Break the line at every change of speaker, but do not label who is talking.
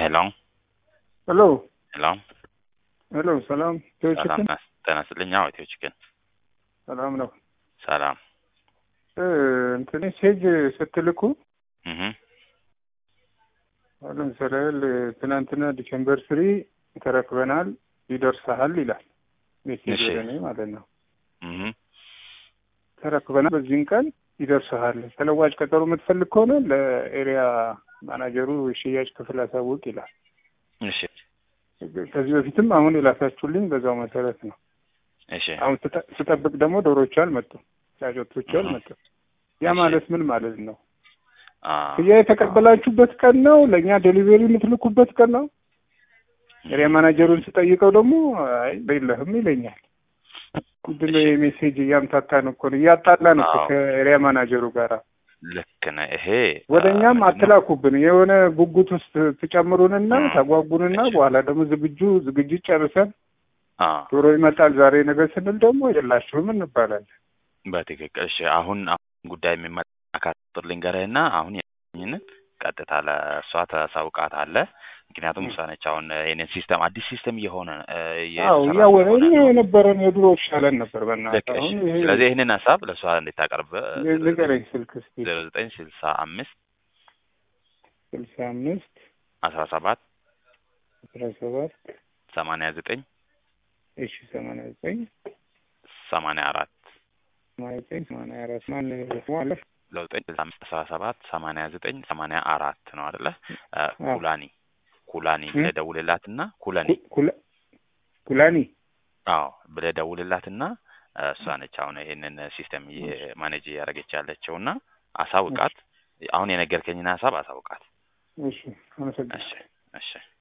ሄሎ
ሄሎ
ሄሎ
ሄሎ፣ ሰላም ኢትዮ
ሰላም
ቺክን
ነህ? ጤና ይስጥልኝ። አዎ ኢትዮ ቺክን
ሰላም ነው።
ሰላም።
እ እንትን ሴጅ ስትልኩ
እህ
አሁን ለምሳሌ ትናንትና ዲሴምበር ስሪ ተረክበናል ይደርሰሃል ይላል ሜሴጅ
እሺ።
ወደ እኔ ማለት ነው።
እህ
ተረክበናል በዚህን ቀን ይደርሰሃል። ተለዋጭ ቀጠሮ የምትፈልግ ከሆነ ለኤሪያ ማናጀሩ የሽያጭ ክፍል አሳውቅ ይላል።
እሺ
ከዚህ በፊትም አሁን የላካችሁልኝ በዛው መሰረት ነው።
እሺ
አሁን ስጠ- ስጠብቅ ደግሞ ዶሮቹ አልመጡም፣ ጫጮቶቹ አልመጡም። ያ
እሺ።
ማለት ምን ማለት ነው?
አ
ክያ የተቀበላችሁበት ቀን ነው፣ ለእኛ ዴሊቨሪ የምትልኩበት ቀን ነው። ኤሪያ ማናጀሩን ስጠይቀው ደግሞ አይ የለህም ይለኛል። ምንድን ነው የሜሴጅ እያምታታን እኮ ነው እያጣላን እኮ
አዎ።
ከኤሪያ ማናጀሩ ጋር
ልክ ነህ። ይሄ
ወደ
አ,
እኛም
ምንድን ነው?
አትላኩብን። የሆነ ጉጉት ውስጥ ትጨምሩንና
እ።
ታጓጉንና
እሺ።
በኋላ ደግሞ ዝግጁ ዝግጅት ጨርሰን
አ
ዶሮ ይመጣል ዛሬ ነገር ስንል ደግሞ የላችሁም እንባላለን።
በትክክል እሺ። አሁን አሁን ጉዳይ የሚመጣ አካል ቁጥር ልንገርህና አሁን ያገኝንን ቀጥታ ለእሷ ተሳውቃታለህ። ምክንያቱም እሷ ነች አሁን ይህንን ሲስተም አዲስ ሲስተም እየሆነ እ,
አዎ
እየተሰራ
እያወረ
ስለሆነ
እኛ
ነው።
የነበረን የድሮ ይሻለን ነበር።
ልክ
በእናትህ
እሺ።
አሁን ይሄ
ስለዚህ ይህንን ሀሳብ ለእሷ እንድታቀርብ
ንገረኝ። ስልክ እስኪ
ዜሮ ዘጠኝ ስልሳ አምስት
ስልሳ አምስት
አስራ ሰባት
አስራ ሰባት
ሰማንያ ዘጠኝ
እሺ ሰማንያ ዘጠኝ
ሰማንያ አራት
ሰማንያ ዘጠኝ ሰማንያ አራት ማን አለ?
ለዘጠኝ ስልሳ አምስት አስራ ሰባት ሰማንያ ዘጠኝ ሰማንያ አራት ነው አይደለ? አ,
አዎ።
ኩላኒ ኩላኒ
እ?
ብለህ ደውልላትና ኩላኒ
ኩ- ኩላ- ኩላኒ
አዎ ብለህ ደውልላትና አ, እሷ ነች አሁን ይሄንን ሲስተም ማኔጅ እያደረገች ያለችው እና አሳውቃት። አሁን የነገርከኝን ሀሳብ አሳውቃት።
እሺ አመሰግናለሁ።
እሺ እሺ